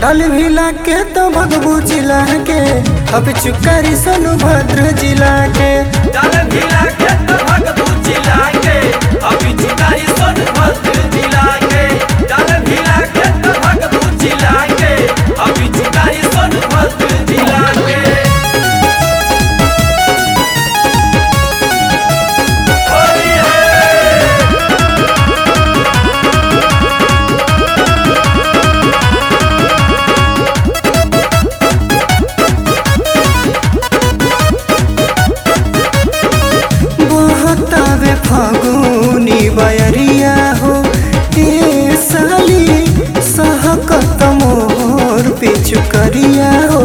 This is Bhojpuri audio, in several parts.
डाल भिला के तो भगबू जिला के अब चुकारी सोनभद्र जिला के डाल भिला के तो भगबू जिला के अभी चुकारी सोनभद्र जिला के डाल भिला के तो भगबू जिला के अभी चुकारी सोनभद्र जिला के होली है बहतावे फागुनी बयरिया हो ए साली सहकत मोर पिछु करिया हो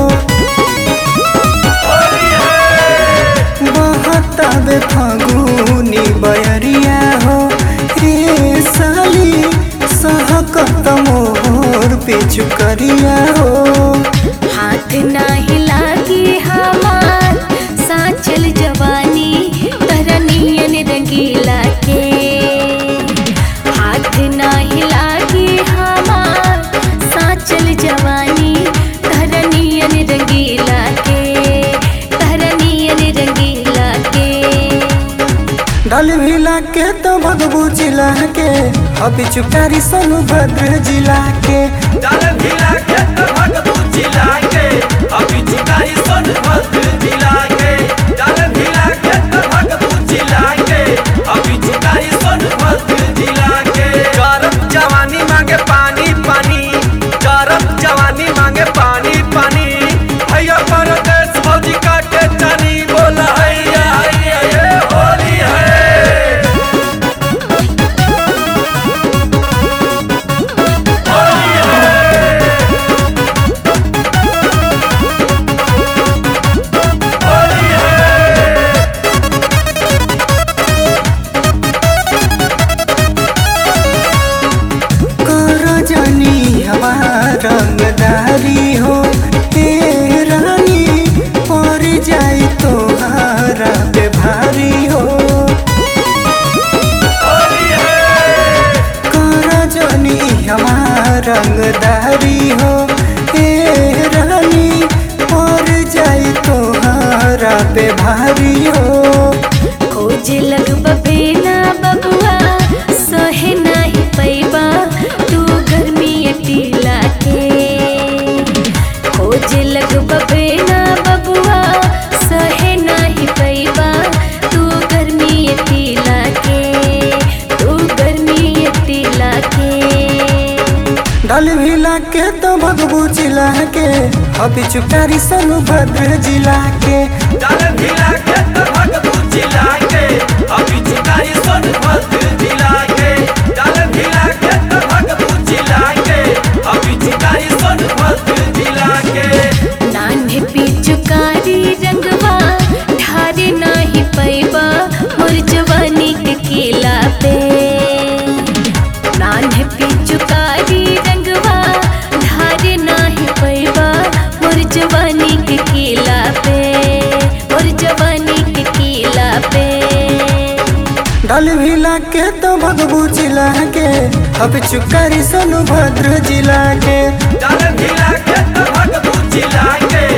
होली है बहतावे फागुनी बयरिया हो ए साली सहकत मोर पिछु करिया हो हाथ नाही लागी हमार साचल जवानी तरनियन रंगीला के हाथ नाही लागी हमार साचल जवानी तरनियन रंगीला के तरनियन रंगीला के डल भिला के तो भगबू जिला के अभी चुकारी सोनभद्र जिला के डाल भिला के तो भगबू जिला के अभी चुकारी सोनभद्र जिला के डाल भिला के तो भगबू जिला के अभी चुकारी सोनभद्र जिला के चरब जवानी मांगे पानी पानी चरब जवानी मांगे पानी पानी भैया परदेश फौजी काटे चनी बोला हैया हैया ये होली है होली है होली है कर जानी हमार रंगदारी हो ए रानी पर जाई तोहारा पे भारी हो होली है कर जानी हमार रंगदारी हो ए रानी पर जाई तोहारा पे भारी हो खोज लग बबेना बबुआ सहे नाही पैबा तू गर्मी अटीला के खोज लग बबेना बबुआ सहे नाही पैबा तू गर्मी अटीला के तू गर्मी अटीला के डल भिला के तो भगबू जिला के अभी चुकारी सोनभद्र जिला के डाल भिला के तो भगबू जिला के अभी चुकारी सोनभद्र जिला के डाल भिला के तो भगबू जिला के अभी चुकारी सोनभद्र जिला के नान्हे पिचुकारी रंगवा ढारे नाही पैबा मोर जवानी के किला पे नान्हे पिचुकारी रंगवा ढारे नाही पैबा मोर जवानी के किला पे मोर जवानी के किला पे डल भिला के तो भगबू जिला के अब चुकारी सोनभद्र जिला के डाल भिला के तो भगबू जिला के